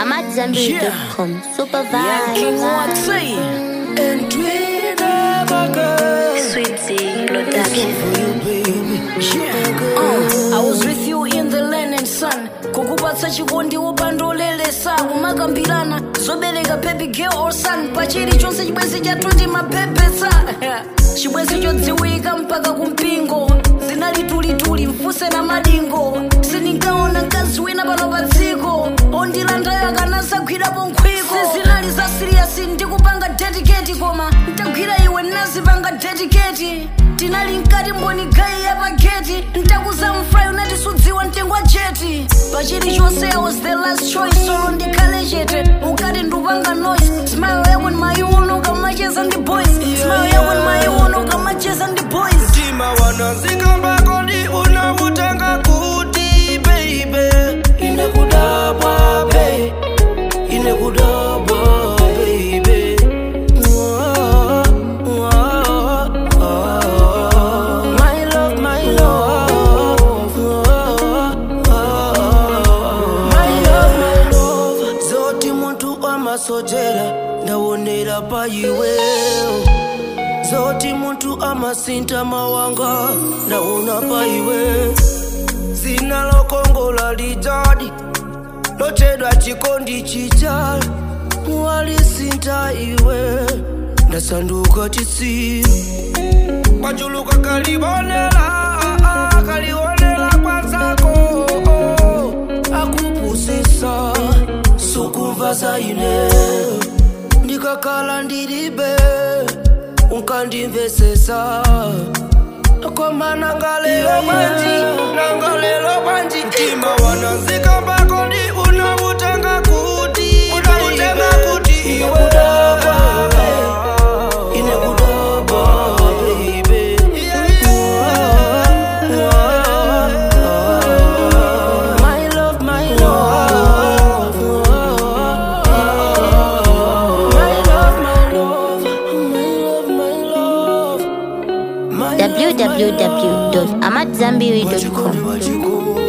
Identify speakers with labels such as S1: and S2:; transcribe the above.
S1: I'm at Zambia.com. Super
S2: Yeah, King
S1: vibe.
S2: Watsy. And we never go.
S1: Sweetie production.
S2: For you, baby. Yeah. Uh, I was with you in the land and sun kukupatsa chikondi wopandolelesa kumakambirana zobereka baby girl or son pachiri chonse chibwenzi chatuti mapepesa chibwenzi chodziwika mpaka kumpingo zinalitulituli mfuse na madingo sindinkaona mkazi wina pano pa dziko ondilandayo akanasagwirapo nkhwiko sizinali za siriyasi ndikupanga dedicate koma ntagwira iwe nazipanga dedicate tinali mkati mboni gai ya pageti ntakuza mfrai unatisudziwa mtengo wa jeti pachili chonse i was the last choice solo ndikhale chete ukati ndupanga noise smile yako ni mayiuno ukamacheza ndi boys smile yako ni mayiuno ukamacheza ndi boys
S3: mtima wanazikambako ndi unavutanga kuti baby ine kudabwa be ine kudabwa baby Mwah, mwah, ah. My love, my love. Mwah, ah. My love, my love. zoti muntu amasojera ndawonera pa iwewo zoti muntu amasinta mawanga naona pa iwe zina lokongola lijadi lotedwa chikondi chicha walisinta iwe ndasanduka chisiru kwachuluka kalibonela kalionela kwanzako akupusisa sukumva zaine ndikakala ndilibe unkandimvesesa koma nangalelo banji nangalelo banji mtima wanazikambako ndi unavutanga kuti unavutanga kuti iwe ine kudaba baby My love, my love. My love, my love. My love, my love. My love, my love.
S1: www.amatzambiri.com.
S3: Wachikoni, wachikoni.